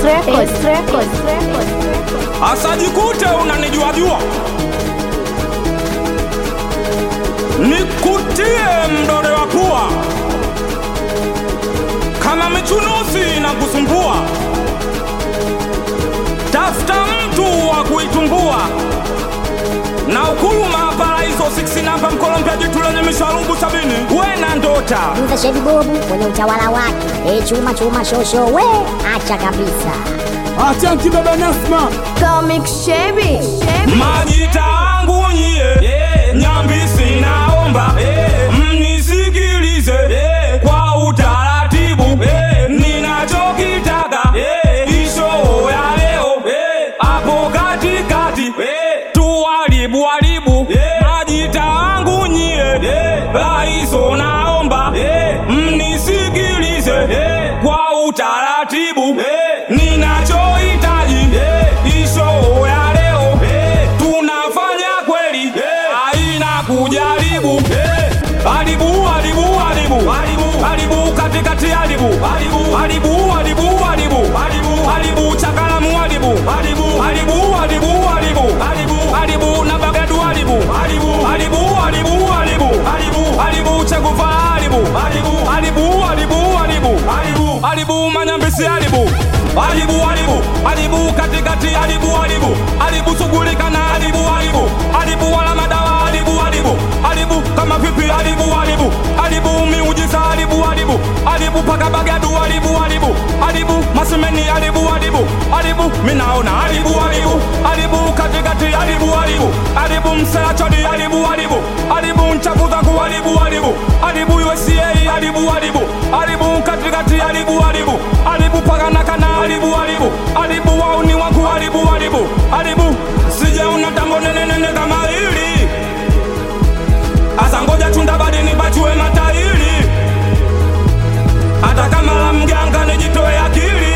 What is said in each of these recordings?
Records. Records. asajikute unanijua jua nikutie mdore wa pua kama michunusi na kusumbua tafuta mtu wa kuitumbua na ukuluma paraiso 6 namba mkolompya jitu lenye misharungu sabini wena ndota Mza Shebi Bobu kwenye utawala wake. E, chuma chuma shosho we acha kabisa. Achanki baba Nasma Comic Shebi. majita angu nyie nyambisi naomba mnisikilize kwa utaratibu ninachokitaka isho ya leo hapo katikati tuharibu haribu majita angu nyie raiso naomba mnisikilize kwa utaratibu ninachohitaji isho ya leo tunafanya kweli haina kujaribu haribu haribu haribu haribu katikati haribu haribu haribu haribu haribu chakalamu haribu haribu haribu haribu haribu na bagadu haribu haribu haribu haribu haribu chekufa haribu haribu haribu haribu haribu manyambisi haribu haribu haribu haribu katikati haribu haribu haribu shughulika na haribu haribu haribu wala madawa haribu haribu haribu kama vipi haribu haribu haribu miujiza haribu haribu haribu paka bagadu haribu haribu haribu masemeni haribu haribu haribu minaona haribu haribu haribu katikati haribu haribu haribu mselachoni haribu haribu haribu nchafu zangu haribu haribu haribu USA haribu haribu haribu katikati haribu haribu haribu pakanakana haribu haribu haribu wauni wangu haribu haribu haribu sijaona tango nenenene kama hili asa ngoja chunda badi nipachue matairi hata kama la mganga nijitoe akili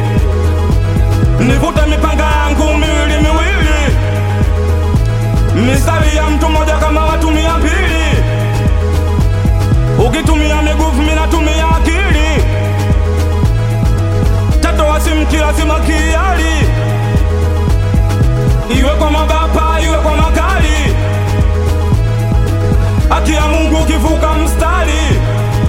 nivute mipanga yangu miwili miwili mistari ya mtu mmoja kama watu mia mbili ukitumia miguvu minatumia akili tatoa simki lazima kiali iwe kwa mabapa iwe kwa makali haki ya mungu ukivuka mstari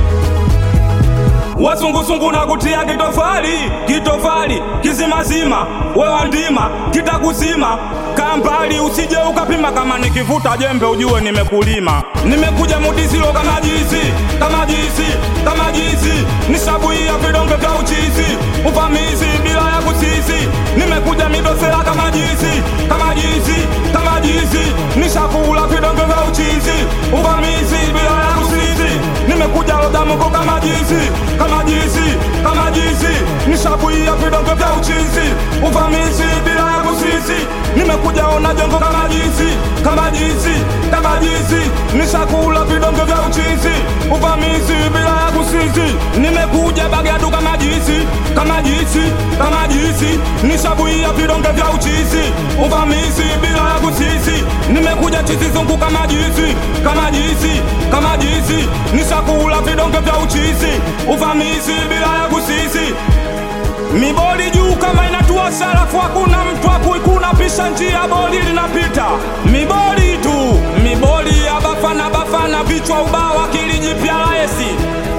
wasungusungu na kutia kitofali kitofali kizimazima wewa ndima kitakuzima kambali usije ukapima kama nikivuta jembe ujue nimekulima nimekuja mudisilo kama jizi kama jizi kama jizi nisabuia vidonge vya uchizi uvamizi bila ya kusisi nimekuja midosela kama jizi kama jizi kama jizi nishakula vidonge vya uchizi uvamizi bila ya kusisi nimekuja lodamuko kama jizi kama jizi kama jizi nishabuia vidonge vya uchizi uvamizi bila ya kusisi nimekuja ona jengo kama jizi kama jizi kama jizi nishakula vidonge vya uchizi uvamizi bila ya kusisi nimekuja bagadu kama jizi kama jizi kama jizi nishabuia vidonge vya uchizi uvamizi bila ya kusisi nimekuja chizizungu kama jizi kama jizi kama jizi nishakula vidonge vya uchizi uvamizi bila ya kusisi miboli juu kama inatua sarafu hakuna mtu akuikuna pisha njia boli linapita miboli tu miboli ya bafana bafana vichwa ubawa kilijipya laesi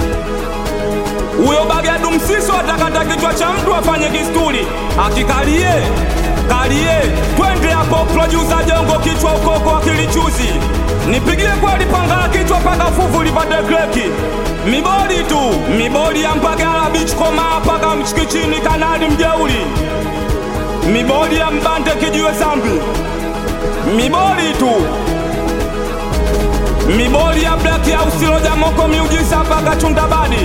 huyo bagadu msiso atakata kichwa cha mtu afanye kisturi akikalie kalie twende hapo producer jongo kichwa ukoko akilichuzi nipigie kweli panga la kichwa paka fuvu lipate kreki miboli tu miboli ya mpagala beach koma paka mchikichini kanali mjeuli miboli ya mbante kijiwe zambi miboli tu miboli ya black ya usiloja moko miujiza paka chundabadi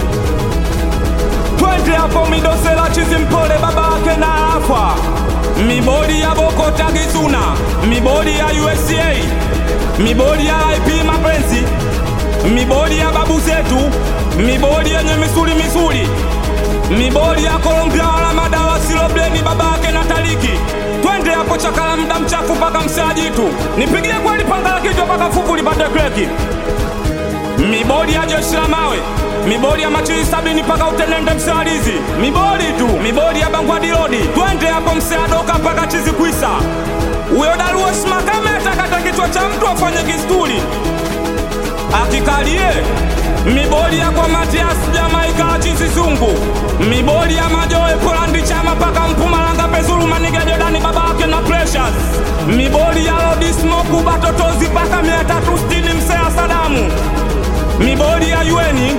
twende hapo midosela chizi mpole baba yake na afa miboli ya bokota gizuna miboli ya usa miboli ya ip mapenzi miboli ya babu zetu miboli yenye misuli misuli miboli ya kolombia wala madawa silobleni baba yake na taliki twende hapo chakala mda mchafu mpaka msajitu nipigie kweli panga la kichwa mpaka fuvu lipate kreki mibodi ya jeshi la mawe miboli ya machili sabini mpaka utenende msalizi miboli tu miboli ya bangwadirodi twende hapo mseadoka mpaka chizi kwisa huyo daruosh makame atakata kichwa cha mtu afanye kisturi akikalie miboli ya kwa matias jamaika chizi zungu miboli ya majoe polandi chama mpaka mpumalanga pezulu maniga jodani babake na precious miboli ya lodismoku batotozi mpaka mia tatu sitini msea sadamu miboli ya yueni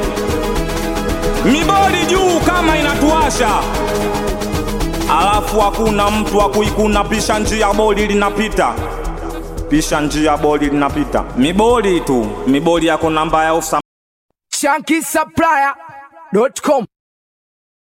miboli juu kama inatuasha alafu hakuna mtu wa kuikuna pisha njia boli linapita pisha njia boli linapita miboli tu miboli yako namba ya usa Shanky Supplier.com